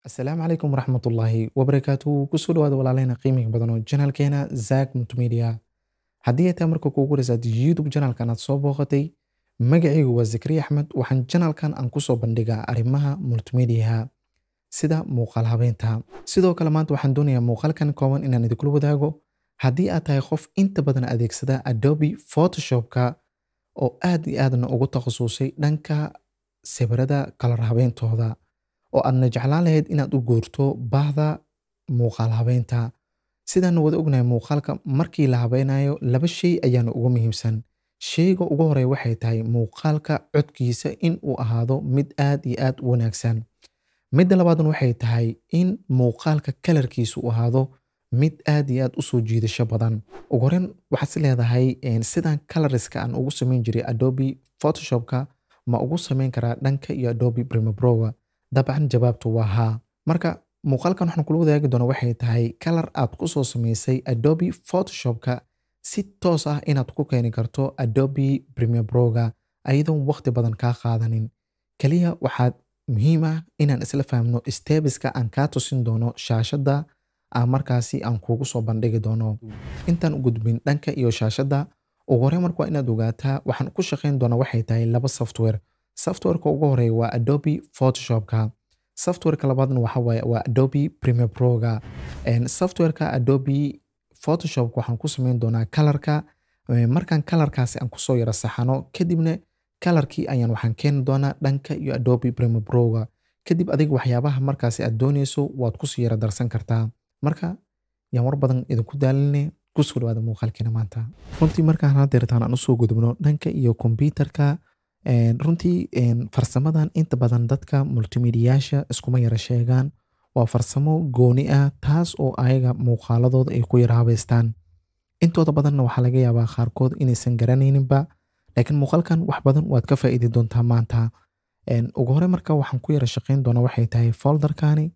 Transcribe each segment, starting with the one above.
asalaamu calaykum waraxmatullaahi wabarakaatu kusoo dhawaada walaaleyna qiimiga badan oo janaalkeena zak multimedia haddii ay tahay marka kuugu horeysaad youtube janaalkan aad soo booqatay magacaygu waa zakariya axmed waxaan janaalkan aan kusoo bandhigaa arrimaha multimediaha sida muuqaal habeynta sidoo kale maanta waxaan doonayaa muuqaalkan kooban inaan idinkula wadaago haddii aad tahay qof inta badan adeegsada adobe photoshopka oo aad iyo aadna ugu takhasusay dhanka sawirada kalar habeyntooda oo aadna jeclaan lahayd inaad u guurto baahda muuqaal habeynta sidaana wada ognahay muuqaalka markii la habeynayo laba shay ayaana ugu muhiimsan shayga ugu horeya waxay tahay muuqaalka codkiisa in uu ahaado mid aad iyo aad u wanaagsan midda labaadna waxay tahay in muuqaalka kalarkiisa uu ahaado mid aad iyo aad u soo jiidasho badan ugu horeyn waxaad si leedahay sidan coloriska aan ugu samayn jiray adobe photoshopka ma ugu samayn karaa dhanka iyo adobe primaproga dabcan jawaabtu waa haa marka muuqaalkan waxaan kula wadaagi doona waxay tahay kalar aad ku soo samaysay adobe photoshopka si toos ah inaad ku keeni karto adobe primaproga ayadoon waqti badan kaa qaadanin keliya waxaad muhiim ah inaan isla fahmno stebiska aan kaa tusin doono shaashadda aan markaasi aan kuugu soo bandhigi doono intaan u gudbin dhanka iyo shaashadda ugu horey marka waa inaad ogaataa waxaan ku shaqayn doona waxay tahay laba software softwareka ugu horeeya waa adobe photoshopka softwareka labaadna waxa waaye waa adobe primaproga softwareka adobe photoshopka waxaan ku samayn doonaa kalarka markaan kalarkaasi aan kusoo yara saxano kadibna kalarkii ayaan waxaan keeni doonaa dhanka iyo adobe primaproga kadib adiga waxyaabaha markaasi aad dooneyso waad kusii yara darsan kartaa marka yaan war badan idinku daaline kusoo dhawaada muuqaalkeena maanta runtii markaan hadeertaan aan usoo gudubno dhanka iyo kombyutarka runtii farsamadan inta badan dadka multimediyaasha iskuma yara sheegaan waa farsamo gooni ah taas oo ayaga muuqaaladooda ay ku yara habeystaan intooda badanna waxaa laga yaabaa qaarkood inaysan garanayninba laakiin muuqaalkan wax badan waad ka faa'iidi doontaa maanta ugu hore marka waxaan ku yara shaqayn doona waxay tahay folderkani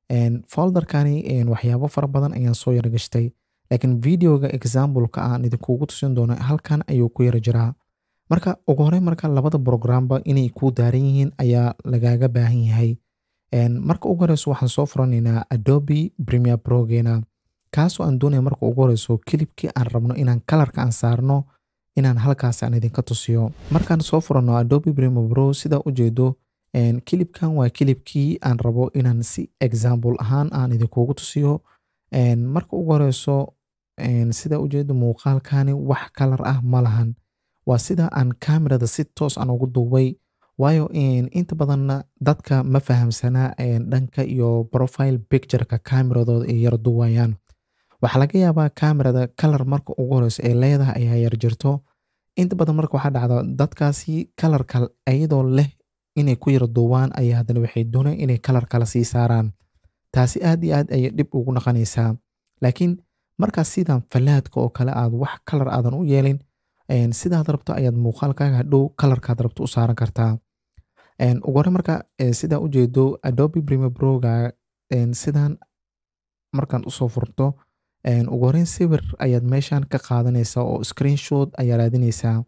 folderkani waxyaabo fara badan ayaan soo yara gashtay laakiin videoga exampleka aan idinkuugu tusin doono halkan ayuu ku yara jiraa marka ugu horey marka labada programba inay kuu daaran yihiin ayaa lagaaga baahan yahay marka ugu horeyso waxaan soo furanaynaa adobe premier progeena kaasoo aan doonaya marka ugu horeyso kilibkii aan rabno inaan kalarka aan saarno inaan halkaas aan idinka tusiyo markaan soo furano adobe premier pro sidaa ujeedo kilibkan waa kilibkii aan rabo inaan si example ahaan aan idinkuugu tusiyo marka ugu horeyso sidaa ujeedo muuqaalkani wax kalar ah ma lahan waa sida aan kamerada si toos aan ugu duubay waayo inta badanna dadka ma fahamsanaa dhanka iyo profile pictureka kameradooda ay yara duwayaan waxaa laga yaabaa kamerada kalar marka ugu horeyso ay leedahay ayaa yar jirto inta badan marka waxaa dhacda dadkaasi kalarka iyadoo leh inay ku yara duubaan ayaa haddana waxay doonaan inay kalar kala sii saaraan taasi aad iyo aad ayay dhib ugu naqanaysaa laakiin markaas sidan falaadka oo kale aad wax kalar aadan u yeelin sidaad rabto ayaad muuqaalkaaga hadhow kalarkaad rabto u saaran kartaa ugu hore marka sidaa ujeedo adobe primaproga sidan markaan usoo furto ugu horeyn sawir ayaad meeshan ka qaadanaysaa oo screenshot ayaa raadinaysaa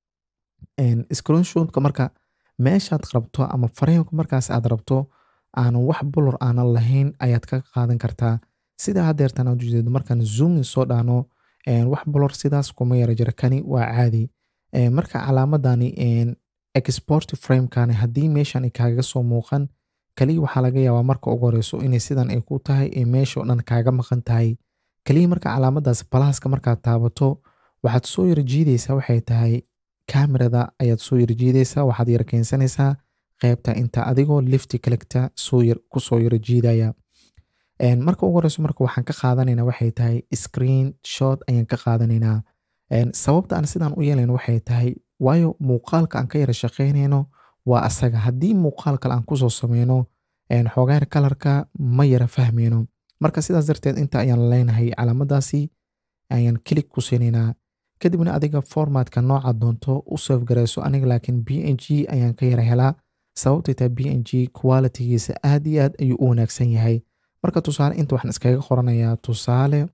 screenshotka marka meeshaad rabto ama fareenka markaas aad rabto aanan wax bulor aanan lahayn ayaad ka qaadan kartaa sidaa hadeertan aad ujeedo markaan zoomin soo dhaano wax bolor sidaas kuma yara jira kani waa caadi marka calaamadani export framekani haddii meeshan kaaga soo muuqan kaliya waxaa laga yaabaa marka ugu horeyso inay sidan ay ku tahay ee meeshao dhan kaaga maqan tahay kaliya marka calaamadaas balaaska markaad taabato waxaad soo yara jiidaysaa waxay tahay kamerada ayaad soo yara jiidaysaa waxaad yara keensanaysaa qeybta inta adigoo lifti kalegta kusoo yara jiidaya marka ugu horeyso marka waxaan ka qaadanaynaa waxay tahay screen shot ayaan ka qaadanaynaa sababta aan sidaan u yeelayno waxay tahay waayo muuqaalka aan ka yara shaqaynayno waa asaga haddii muuqaal kale aan kusoo sameyno xoogaar kalarka ma yara fahmayno marka sidaas darteed inta ayaan leenahay calaamadaasi ayaan kilig ku siinaynaa kadibna adiga formatka nooca doonto u safgarayso aniga laakiin b n g ayaan ka yara helaa sababtay tahay b n g qualitigiisa aad iyo aad ayuu u wanaagsan yahay marka tusaale inta waxaan iskaga qoranayaa tusaale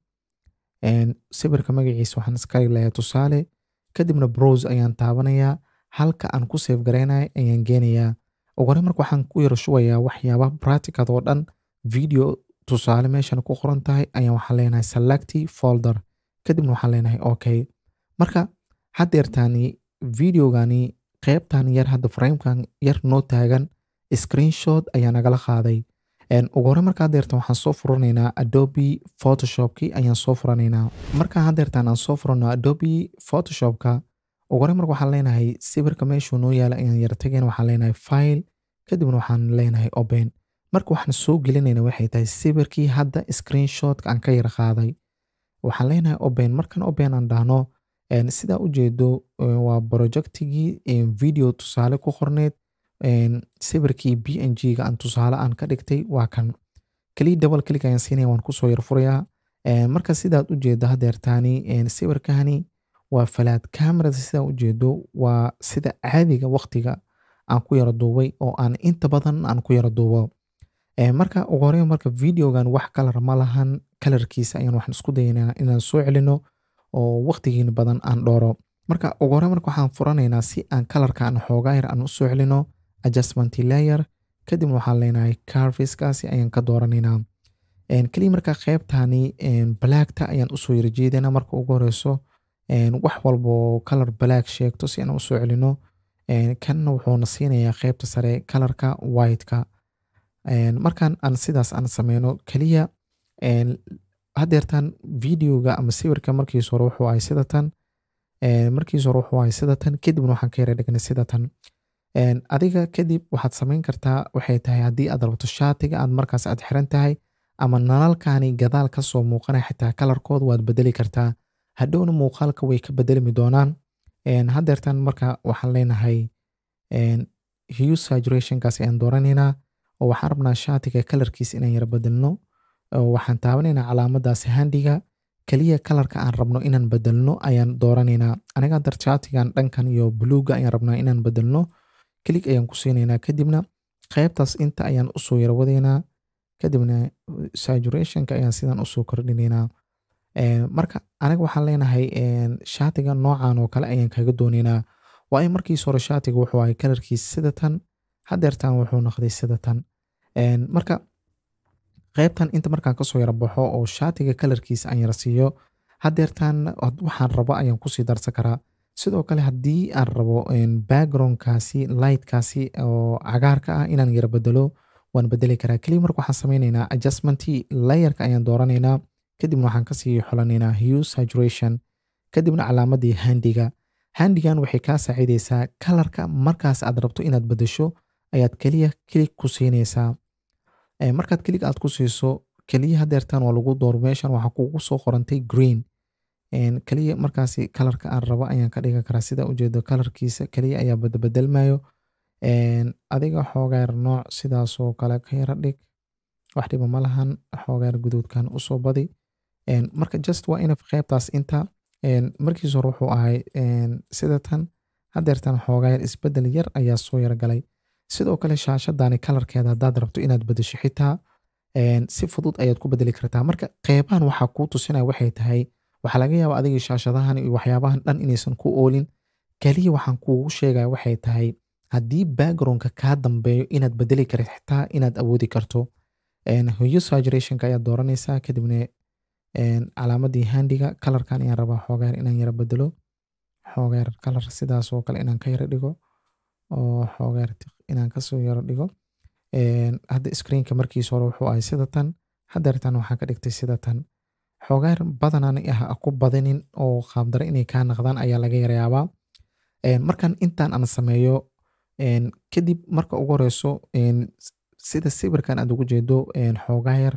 sawirka magaciisa waxaan iska leeyahay tusaale kadibna browse ayaan taabanayaa halka aan ku save garaynaya ayaan geenayaa ugu hore marka waxaan ku yara shubayaa waxyaaba practicad oo dhan video tusaale meeshan ku qoran tahay ayaan waxaan leenahay select folder kadibna waxaan leenahay okay marka haddeertaani videogani qeybtan yar hadda framekan yar noo taagan screenshot ayaa nagala qaaday ugu hore marka haddeertan waxaan soo furanaynaa adobe photoshopki ayaan soo furanaynaa marka haddeertan aan soo furano adobe photoshopka ugu hore marka waxaan leenahay sawirka meeshuu noo yaala ayaan yara tagayna waxaan leenahay file kadibna waxaan leenahay open marka waxaan soo gelinayna waxay tahay sawirkii hadda screenshotka aan ka yara qaaday waxaan leenahay open markan open aan dhahno sidaa ujeedo waa projectigii video tusaale ku qorneed sawirkii b n g ga aan tusaale aan ka dhigtay waa kan keliya double click ayaan siinaya waan kusoo yar furayaa marka sidaad ujeedo haddeertaani sawirkani waa falaad camerada sidaa ujeedo waa sida caadiga waqtiga aan ku yara duubay oo aan inta badan aan ku yara duubo marka ugu horeyn marka videogan wax kalar ma lahan kalarkiisa ayaan waxaan isku dayaynaa inaan soo celino oo waqtigiina badan aan dhooro marka ugu horeyn marka waxaan furanaynaa si aan kalarka aan xoogaa yar aan usoo celino adjustment layer kadibna waxaan leenahay carviskaasi ayaan ka dooranaynaa keliya marka qeybtani blackta ayaan usoo yara jeedana marka ugu horeyso wax walbo kalar black sheegto si aan usoo celino kanna wuxuuna siinayaa qeybta sare kalarka whiteka markan aan sidaas aan sameyno keliya haddeertan videoga ama sawirka markiis hore wuxuu ahay sidatan markiis hore wuxuu ahay sidatan kadibna waxaan ka yara dhignay sidatan adiga kadib waxaad samayn kartaa waxay tahay haddii aad rabto shaatiga aad markaas aad xiran tahay ama nalalkani gadaal kasoo muuqanaya xitaa kalarkooda waad bedeli kartaa hadhowna muuqaalka way ka bedelmi doonaan haddeertan marka waxaan leenahay hue saturationkaas ayaan dooranaynaa oo waxaan rabnaa shaatiga kalarkiisa inaan yara bedelno waxaan taabanaynaa calaamadaas handiga keliya kalarka aan rabno inaan bedelno ayaan dooranaynaa aniga haddar shaatigan dhankan iyo buluuga ayaan rabnaa inaan bedelno kelig ayaan ku siinaynaa kadibna qeybtaas inta ayaan usoo yara wadaynaa kadibna saturationka ayaan sidan usoo kordhinaynaa marka aniga waxaan leenahay shaatiga noocan oo kale ayaan kaga doonaynaa waa in markiis hore shaatiga wuxuu ahay kalarkiisa sidatan haddeertan wuxuu noqday sidatan marka qeybtan inta markaan kasoo yara baxo oo shaatiga kalarkiisa aan yara siiyo haddeertan waxaan rabo ayaan kusii darsan karaa sidoo kale haddii aan rabo backgroundkaasi lightkaasi oo cagaarka ah inaan yara bedelo waan bedeli karaa keliya marka waxaan sameynaynaa adjustmentii layerka ayaan dooranaynaa kadibna waxaan kasii xolanaynaa hue saturation kadibna calaamadii handiga handigan waxay kaa saacideysaa kalarka markaas aad rabto inaad bedesho ayaad keliya kilig ku siinaysaa markaad kilig aad ku siiso keliya hadeertan waa lagu door meeshan waxaa kugu soo qorantay green keliya markaasi kalarka aan rabo ayaan ka dhigan karaa sida ujeedo kalarkiisa keliya ayaa badbedelmayo adiga xoogaar nooc sidaasoo kale ka yara dhig wax dhiba ma lahan xoogaar guduudkan usoo badi marka just waa ina qeybtaas inta markiis hore wuxuu ahay sidatan hadeertan xoogaayar isbedel yar ayaa soo yargalay sidoo kale shaashadani kalarkeeda haddaad rabto inaad bedesho xitaa si fudud ayaad ku bedeli kartaa marka qeybahan waxaa kuu tusinaya waxay tahay waxaa laga yaaba adigii shaashadahan iyo waxyaabahan dhan inaysan ku oolin keliya waxaan kuugu sheegaya waxay tahay haddii backgroundka kaa dambeeyo inaad bedeli karid xitaa inaad awoodi karto hue saturationka ayaad dooranaysaa kadibna calaamadii handiga kalarkan ayaan rabaa xoogaar inaan yara bedelo xoogaar kalar sidaas oo kale inaan ka yara dhigo oo xoogaar inaan kasoo yara dhigo hadda screenka markiis hore wuxuu ahay sidatan hadeertan waxaan ka dhigtay sidatan xoogaar badanaan ah ku badinin oo qaabdare inay kaa naqdaan ayaa laga yarayaabaa markan intaan aan sameeyo kadib marka ugu horeyso sida sawirkan aad ugu jeedo xoogaayar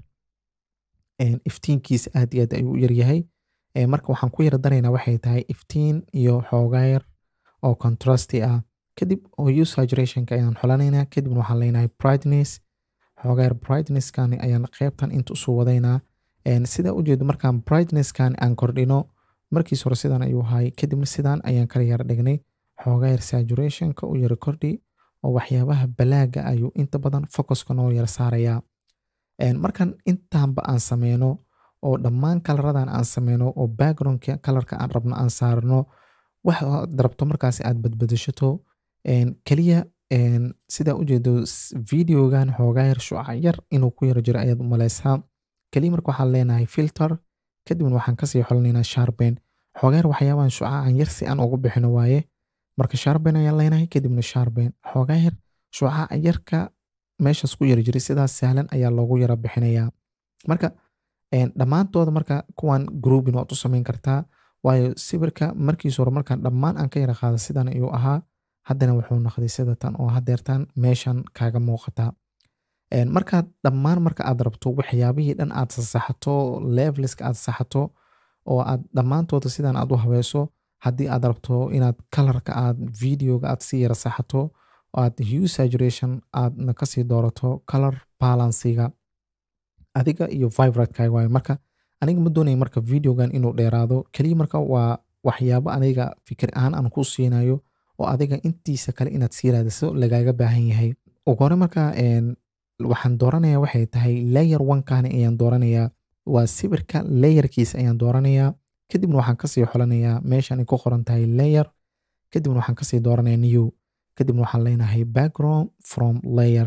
iftiinkiisa aad iyo aad ayuu u yaryahay marka waxaan ku yara daraynaa waxay tahay iftiin iyo xoogaayar oo contrasti ah kadib hue saturationka ayaan xolanaynaa kadibna waxaan leenahay brightness xoogaayar brightnesskan ayaan qeybtan inta usoo wadaynaa sidaa ujeedo markaan brightnesskan aan kordhino markiis hore sidan ayuu ahay kadibna sidan ayaan kala yara dhignay xoogaayar saturationka u yara kordhi oo waxyaabaha balaaga ayuu inta badan focuska noo yara saarayaa markan intaanba aan sameyno oo dhammaan kalaradan aan sameyno oo backgroundka kalarka aan rabno aan saarno waxaad rabto markaas aad badbadashato keliya sidaa ujeedo videogan xoogaa yar shuca yar inuu ku yaro jiro ayaad u malaysaa keliya marka waxaan leenahay filter kadibna waxaan kasii xolinaynaa sharben xoogaa yar waxyaabahan shucacan yar si aan ugu bixino waaye marka sharben ayaan leenahay kadibna sharben xoogaa yar shucaca yarka meeshaas ku yari jiray sidaas sahlan ayaa loogu yara bixinayaa marka dhammaantooda marka kuwan groupin waad u samayn kartaa waayo sawirka markiis hore markaan dhammaan aan ka yara qaada sidan ayuu ahaa haddana wuxuu noqday sidatan oo hadeertan meeshan kaaga muuqataa markaad dhammaan marka aad rabto waxyaabihii dhan aad sasaxato leveliska aad saxato oo aad dhammaantooda sidan aad u habeeso haddii aad rabto inaad kalarka aad videoga aad si yara saxato oo aad hue saturation aadna kasii doorato color balansiga adiga iyo vibratekaga waayo marka aniga ma doonaya marka videogan inuu dheeraado keliya marka waa waxyaabo aniga fikir ahaan aan ku siinayo oo adiga intiisa kale inaad sii raadiso lagaaga baahan yahay ugu hore marka waxaan dooranaya waxay tahay layer onkani ayaan dooranayaa waa sawirka layerkiisa ayaan dooranayaa kadibna waxaan kasii xolanayaa meeshan ay ku qoran tahay layer kadibna waxaan kasii dooranaya new kadibna waxaan leenahay background from layer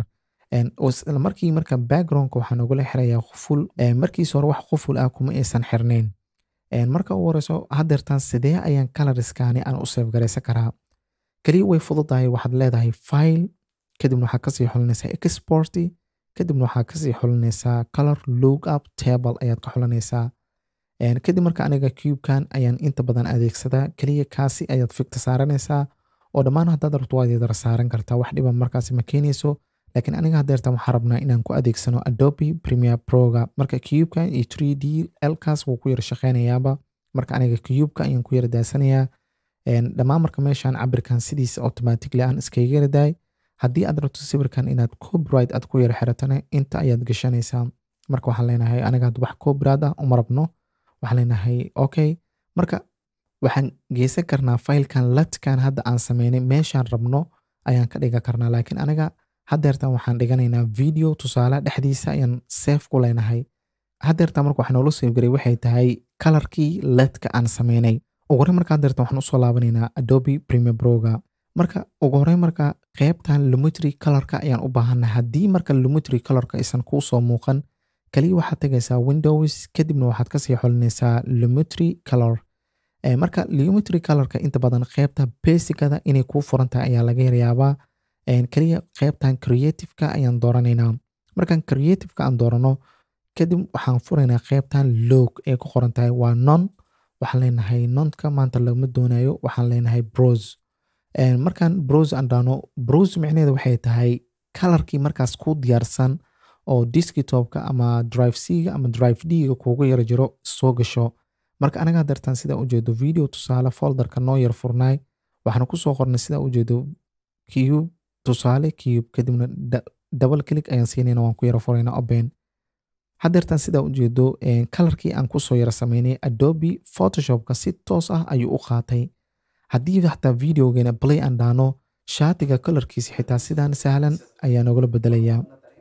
isla markii marka backgroundka waxaan ogula xirayaa quful markiis hore wax quful ah kuma aysan xirnayn marka u horeyso hadeertaan sidee ayaan coloriskani aan u seefgaraysan karaa keliya way fududahay waxaad leedahay file kadibna waxaad kasii xolinaysaa export kadibna waxaad kasii xolinaysaa color look up table ayaad ka xolinaysaa kadib marka aniga cubekan ayaan inta badan adeegsadaa keliya kaasi ayaad fikta saaranaysaa oo dhammaan haddaad rabto waad yadara saaran kartaa wax dhiba markaasi ma keenayso laakiin aniga hadeertan waxaan rabnaa inaan ku adeegsano adobe premier proga marka cubekan iyo 3d lkaas wuu ku yara shaqeynayaaba marka aniga cubeka ayaan ku yara daasanayaa dhammaan marka meeshan cabirkan sidiisa automatically aan iskaga yaradaay haddii aad rabto sawirkan inaad copyright aad ku yara xiratana inta ayaad gashanaysaa marka waxaan leenahay aniga had wax copyright ah uma rabno waxaan leenahay okay marka waxaan geysan karnaa filekan latkan hadda aan sameynay meeshaan rabno ayaan ka dhigan karnaa laakiin aniga hadeertan waxaan dhiganaynaa video tusaale dhexdiisa ayaan safe ku leenahay hadeertan marka waxaa noola safgaray waxay tahay kalarkii ledka aan sameynay ugu horey marka hadeertan waxaan usoo laabanaynaa adobe premier proga marka ugu horey marka qeybtan lumetry colorka ayaan u baahanay haddii marka lumetry colorka aysan kuu soo muuqan kaliya waxaad tagaysaa windows kadibna waxaad kasii xolinaysaa lumetry color marka lumetry colorka inta badan qeybta basicada inay kuu furan tahay ayaa laga yaryaabaa kaliya qeybtan creativeka ayaan dooranaynaa markaan creativeka aan doorano kadib waxaan furaynaa qeybtan log ee ku qoran tahay waa non waxaan leenahay nonka maanta lagama doonayo waxaan leenahay brose markaan brose aan dhaano brose micneheeda waxay tahay kalarkii markaas ku diyaarsan oo desktopka ama drive c-ga ama drive d-ga kuugu yara jiro soo gasho marka anaga hadeertaan sidaa ujeedo video tusaale folderka noo yar furnaay waxaan kusoo qornay sidaa ujeedo cube tusaale cube kadibna double click ayaan siinayna waan ku yara furayna open hadeertaan sidaa ujeedo kalarkii aan kusoo yara sameynay adobe photoshopka si toos ah ayuu u qaatay haddii xataa videogeena play aan dhaano shaatiga kalarkiisa xitaa sidaan sahlan ayaa nogala bedelayaa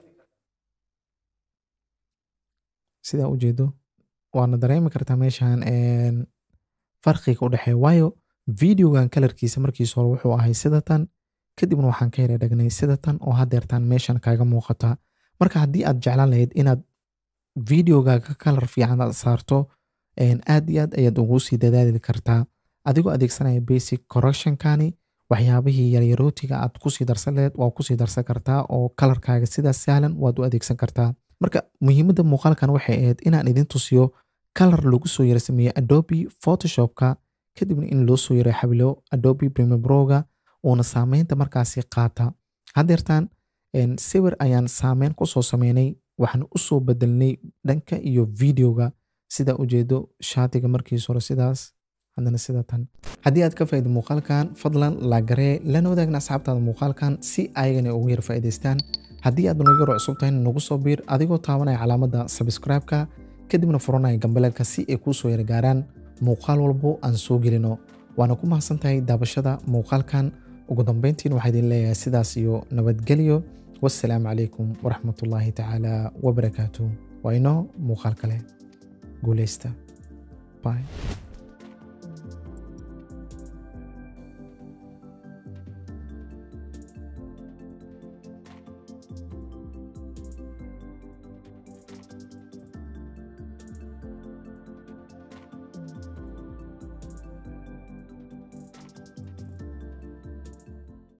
sidaa ujeedo waana dareemi kartaa meeshan farqiga u dhexeeya waayo videogan kalarkiisa markiis hore wuxuu ahay sidatan kadibna waxaan ka yara dhagnay sidatan oo hadeertaan meeshan kaaga muuqata marka haddii aad jeclaan lahayd inaad videogaaga kalar fiican aad saarto aad iyo aad ayaad ugu sii dadaali kartaa adigoo adeegsanaya basic correctionkani waxyaabihii yaryarootiga aad kusii darsan lahayd waa kusii darsan kartaa oo kalarkaaga sidaas sahlan waad u adeegsan kartaa marka muhiimadda muuqaalkan waxay ahayd inaan idin tusiyo kalar lagu soo yara sameeyo adobe photoshopka kadibna in loo soo yara xabilo adobe premier proga uuna saameynta markaasi qaata hadeertaan sawir ayaan saameyn kusoo sameynay waxaan usoo bedelnay dhanka iyo videoga sidaa ujeedo shaatiga markiis hore sidaas haddana sidatan haddii aad ka faa'iida muuqaalkan fadlan laagaree lana wadaagna asxaabtaada muuqaalkan si ayagana ugu yar faa'iidaystaan haddii aad nagu yaro cusub tahay nagu soo biir adigoo taabanaya calaamadda subscribe-ka kadibna furanaya gambaleelka si ay kuu soo yara gaaraan muuqaal walbo aan soo gelino waana ku mahadsan tahay daabashada muuqaalkan ugu dambeyntiin waxaa idin leeyahay sidaas iyo nabadgelyo wassalaamu calaykum waraxmatullaahi tacaala wabarakaatu waa inoo muuqaal kale guuleysta bye